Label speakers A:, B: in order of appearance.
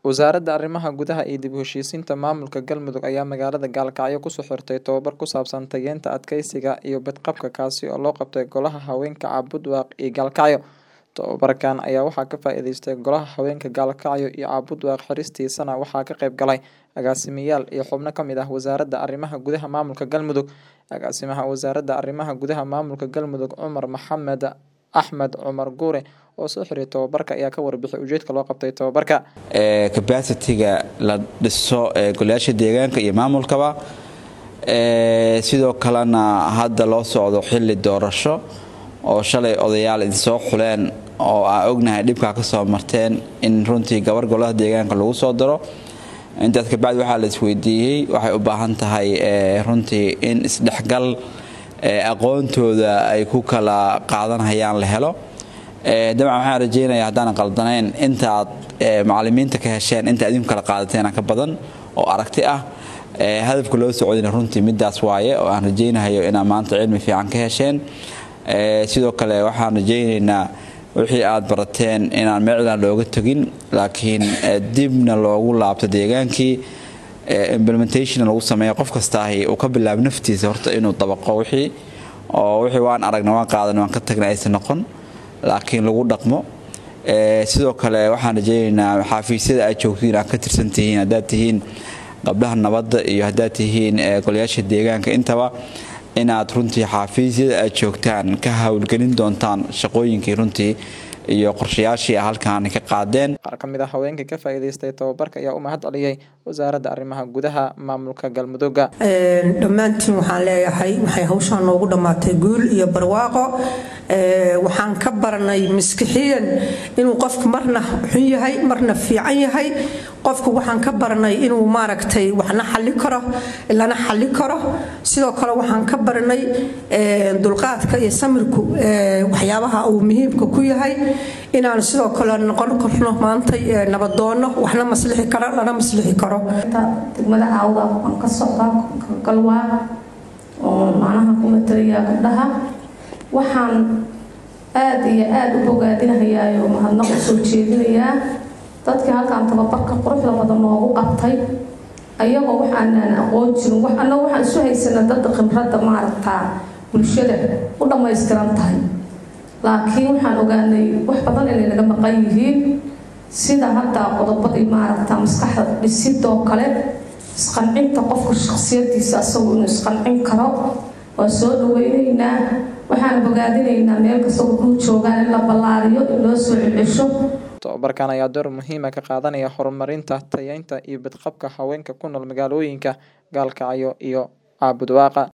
A: Wasaaradda Arrimaha Gudaha iyo dib u heshiisiinta maamulka Galmudug ayaa magaalada Gaalkacyo ku soo xirtay tababar ku saabsan tayeynta adkeysiga iyo badqabka kaasi oo loo qabtay Golaha Haweenka Cabudwaaq iyo Gaalkacyo. Tababarkan ayaa waxaa ka faa'iideystay Golaha Haweenka Gaalkacyo iyo Cabudwaaq xiristiisana waxaa ka qayb galay agaasimayaal iyo xubno ka mid ah Wasaaradda Arrimaha Gudaha Maamulka Galmudug. Agaasimaha Wasaaradda Arrimaha Gudaha Maamulka Galmudug Cumar Maxamed Axmed Cumar Guure oo soo xiray tababarka ayaa ka warbixiyay ujeedka loo qabtay tababarka.
B: capacity-ga la dhiso ee golayaasha deegaanka iyo maamulkaba sidoo kalena hadda loo socdo xili doorasho oo shalay odayaal idinsoo xuleen oo aan ognahay dhibkaa ka soo marteen in runtii gabar golaha deegaanka lagu soo daro intaas kabacdi waxaa la isweydiiyey waxay u baahan tahay runtii in isdhexgal aqoontooda ay ku kala qaadanhayaan la helo dabcan waxaan rajeynayaa haddaanan qaldanayn inta aad macalimiinta ka hesheen inta idinku kala qaadateena ka badan oo aragti ah hadafka loo socodina runtii midaas waaye oo aan rajeynahayo inaad maanta cilmi fiican ka hesheen sidoo kale waxaan rajeynaynaa wixii aad barateen inaan meecdan looga tegin laakiin dibna loogu laabto deegaankii implementation lagu sameeyo qof kastaahi uu ka bilaabo naftiisa horta inuu dabaqo wixii oo wixii waan aragna waan qaadan waan ka tagna aysan noqon laakiin lagu dhaqmo sidoo kale waxaan rajeynaynaa xaafiisyada aad joogtiin aad ka tirsan tihiin haddaad tihiin gabdhaha nabadda iyo haddaad tihiin golayaasha deegaanka intaba inaad runtii xaafiisyada aad joogtaan ka howlgelin doontaan shaqooyinkii runtii iyo qorshayaashii halkaan ka qaadeen
A: qaar ka mid ah haweenka ka faa'iidaystay tababarka ayaa u mahad celiyey wasaaradda arrimaha gudaha maamulka galmudugga
C: dhammaantiin waxaan leeyahay waxay hawshaan noogu dhammaatay guul iyo barwaaqo waxaan ka baranay maskixiyan inuu qofku marna xun yahay marna fiican yahay qofku waxaan ka baranay inuu maaragtay waxna xalli karo lana xalli karo sidoo kale waxaan ka baranay dulqaadka iyo samirku waxyaabaha uu muhiimka ku yahay inaan sidoo kale noqon karno maanta nabadoonno waxna maslixi karo lana maslixi karo
D: degmada caawda waan ka socdaa galwaa oo macnaha ku matalaya gabdhaha waxaan aada iyo aada u bogaadinahayaa oo mahadnaq u soo jeedinayaa dadkii halkaan tababarka quruxda badan noogu qabtay ayagoo waxaanaan aqoon jirin annaga waxaan isu haysana dadda khibradda maaragtaa bulshada u dhammaystiran tahay laakiin waxaan ogaanay wax badan inay naga maqan yihiin sida hadda qodobadii maaragta maskaxda dhisidoo kale isqancinta qofka shaksiyadiisa asagu inuu isqancin karo waa soo dhaweyneynaa waxaan bogaadinaynaa meel kasta wuxuu joogaan in la ballaariyo in loo soo celcesho
A: tababarkan ayaa door muhiima ka qaadanaya horumarinta tayeynta iyo badqabka haweenka ku nool magaalooyinka gaalkacyo iyo caabudwaaqa